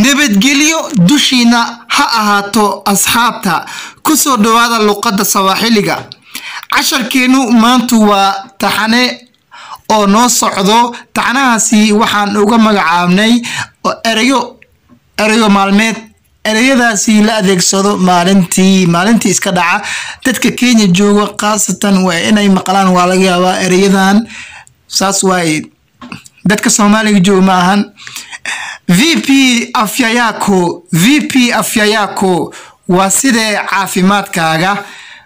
nabadgelyo dushiina ha ahaato asxaabta ku soo dhowaada luqadda sawaaxiliga casharkeennu maantu waa taxane oo noo socdo taxanahaasi waxaan uga magacaabnay erayo erayo maalmeed ereyadaasi la adeegsado maalintii maalintii iska dhaca dadka kenya jooga khaasatan waa inay maqlaan waa laga yaabaa ereyadan saas waaye dadka soomaaliga jooga ma ahan v p afya yako v p afya yako waa sidee caafimaadkaaga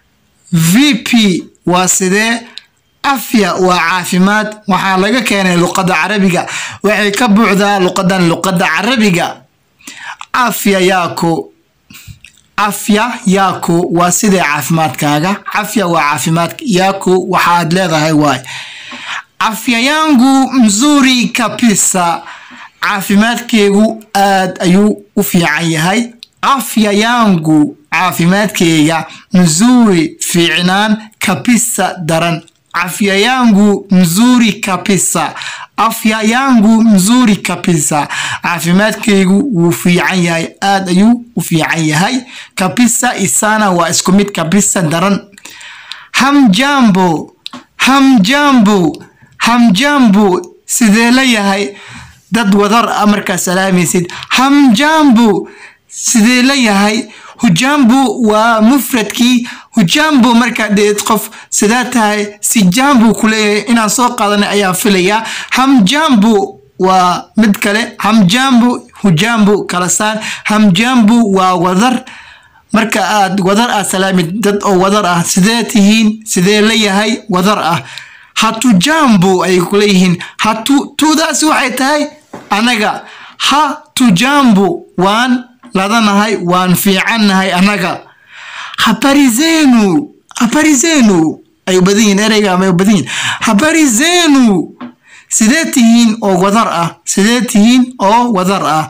v p waa sidee afya waa caafimaad waxaa laga keenay luqadda carabiga waxay ka buuxdaa luqadan luqadda carabiga afya yako afya yako waa sidee caafimaadkaaga cafya waa caafimaad yako waxaad leedahay waay afya yangu mzuri kabisa caafimaadkeegu aad ayuu u fiican yahay afya yangu caafimaadkeyga mzuri fiicnaan kabisa daran afya yangu mzuri kabisa afya yangu mzuri kabisa caafimaadkeygu wuu fiican yahay aad ayuu u fiican yahay kabisa isana waa isku mid kabisa daran hamjambo hamjambo hamjambo sidee la yahay dad wadar a markaa salaamaysid hamjambo sidee la yahay hujambo waa mufradkii hujambo markaa dheed qof sidaa tahay si jambo kuleeyahay inaan soo qaadanay ayaan filayaa hamjambo waa mid kale hamjambo hujambo kala saar hamjambo waa wadar marka aad wadar aad salaamid dad oo wadar ah sidee tihiin sidee la yahay wadar ah hatu jambo ayay kuleeyihiin hatu tuudaasi waxay tahay anaga ha tujambo waan ladanahay waan fiicannahay annaga habari zenu habari zenu ay badan yihin ereyga ama badan yihin habari zenu sidee tihiin oo wadar ah sidee tihiin oo wadar ah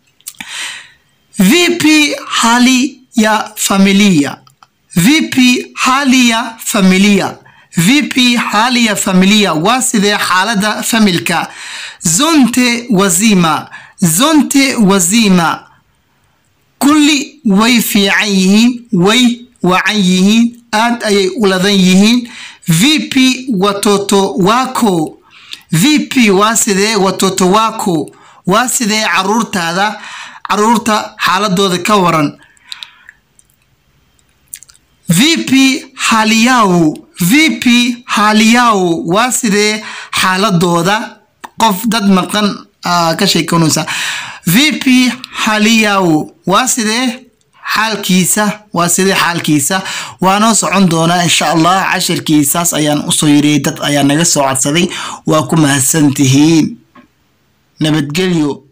vipi hali ya familia vipi hali ya familia vipi hali ya familia waa sidee xaalada familka zonte wazima zonte wazima kulli way fiican yihiin way wacan yihiin aad ayay u ladan yihiin vp watoto wako vp waa sidee watoto wako waa sidee caruurtaada caruurta xaaladooda ka waran vp haliyaw vp haliyaw waa sidee xaaladooda qof dad maqan ka sheekanaysa vp haliyaw waa sidee xaalkiisa waa sidee xaalkiisa waanoo socon doonaa insha allah cashirkiisaas ayaan usoo yiriyay dad ayaa naga soo codsaday waa ku mahadsantihiin nabadgelyo